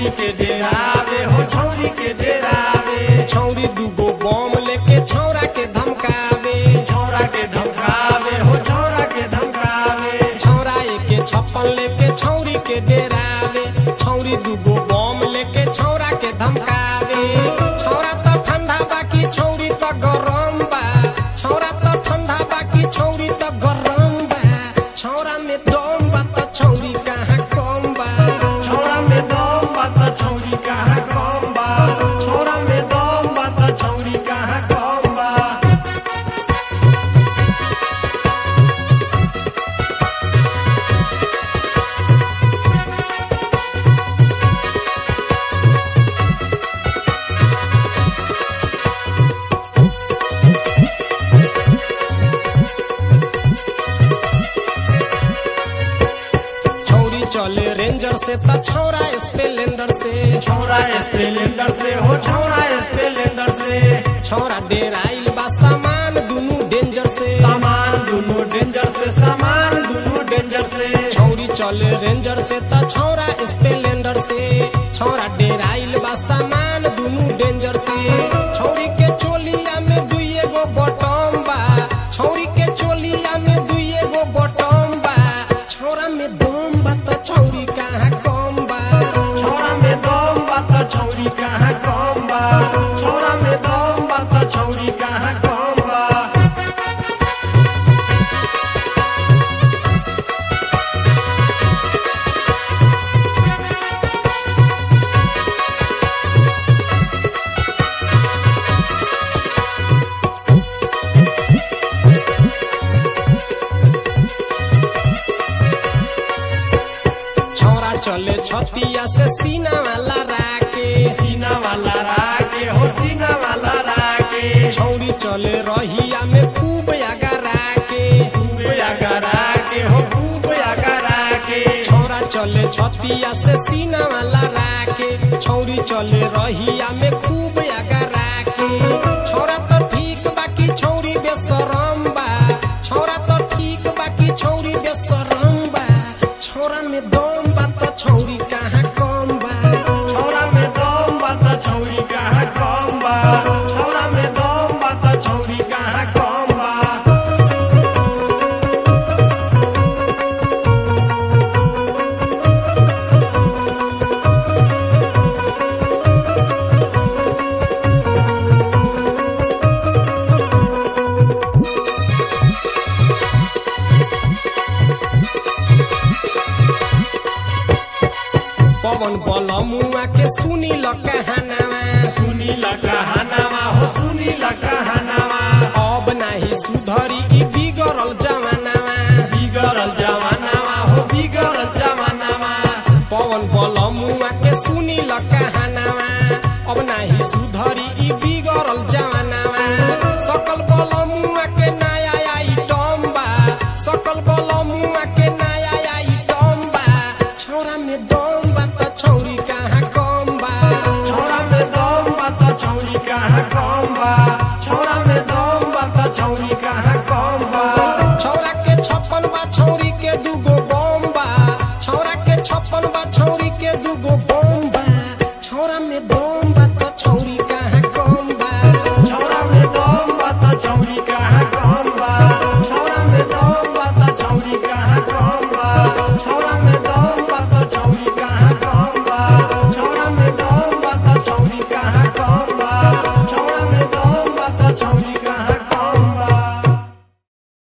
छौरी के डेरावे हो छौरी के डेरावे छौरी दूगो बम लेके छौरा के धमकावे छौरा के धमकावे हो छौरा के धमकावे छौरा एके छप्पन लेके छौरी के डेरावे छौरी दूगो बम लेके छौरा के धमकावे छौरा त ठंडा बाकी छौरी त गरम बा छौरा त ठंडा बाकी छौरी त गरम बा छौरा में दम बा त छौरी कहाँ कम बा छौरा में दम बा त छौरी कहाँ कम बा छौरा में दम बा त छौरी कहाँ कम बा छौरी चले रेंजर से त छौरा स्पेलेंडर से छौरा स्पेलेंडर से हो छौरा स्पेलेंडर से छौरा डेराइल बा सामान दुनु डेंजर से सामान दुनो डेंजर से सामान दुनो डेंजर से छौरी चले रेंजर से त छौरा स्पेलेंडर से छौरा डेराइल बा सामान दुनु डेंजर से छौरी के चोलिया में दुइए गो बटम बा छौरी के चोलिया में दुइए गो बटम बा छौरा में दम बा त छौरी कहाँ कम बा छौरा में दम बा त छौरी कहाँ कम बा छौरा में दम बा त छौरी कहाँ कम बा छौरा चले छतिया से सीना वाला राके सीना वाला राके हो सीना वाला राके छौरी चले रहिया में खूब अगरा के खूब अगरा के हो खूब अगरा के छौरा चले छतिया से सीना वाला राके छौरी चले रहिया में खूब अगरा के छौरा तो ठीक बाकी छौरी बेसरम बा छौरा तो ठीक बाकी छौरी बेसरम बा छौरा में दम बा त छौरी कहाँ कम बा छौरा में दम बा त छौरी कहाँ कम बा छौरा में दम बा त छौरी कहाँ कम बा पवन बल मुआ के सुनी ल कहानावा सुनी ल कहानावा हो सुनी ल कहानावा अब नाही सुधरी ई बिगड़ल जमानावा बिगड़ल जमानावा हो बिगड़ल जमानावा पवन बल मुआ के सुनी ल कहानावा